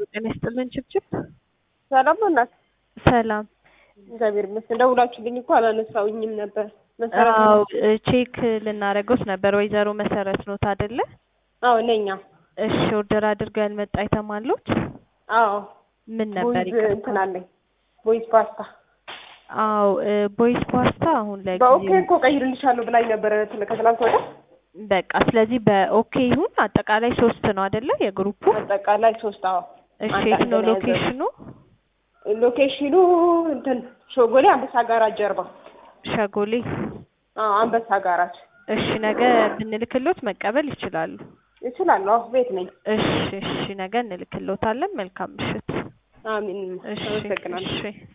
ጤና ይስጥልን ችብችብ። ሰላም ነው እናት? ሰላም። እግዚአብሔር ይመስገን። ደውላችሁልኝ እኮ አላነሳውኝም ነበር። መሰረት አዎ ቼክ ልናደርገውት ነበር። ወይዘሮ መሰረት ኖት አይደለ? አዎ ነኛ። እሺ ኦርደር አድርገው ያልመጣ አይተማሉት? አዎ ምን ነበር? ቦይዝ ይቅርታ። እንትን አለኝ ቦይዝ ፓስታ አዎ ቦይስ ፓስታ አሁን ላይ በኦኬ እኮ ቀይርልሻለሁ ብላኝ ነበረ ትለ- ከትላንት ወዲያ። በቃ ስለዚህ በኦኬ ይሁን። አጠቃላይ ሶስት ነው አይደለ? የግሩፑ አጠቃላይ ሶስት አዎ። እሺ አንድ የት ነው አንድ ነው ሎኬሽኑ? ሎኬሽኑ እንትን ሾጎሌ አንበሳ ጋራጅ ጀርባ። ሸጎሌ። አዎ አንበሳ ጋራጅ እሺ ነገ ብንልክሎት መቀበል ይችላሉ። እችላለሁ። አዎ ቤት ነኝ። እሺ እሺ ነገ እንልክሎታለን። መልካም ምሽት። አሚን። እሺ አመሰግናለሁ። እሺ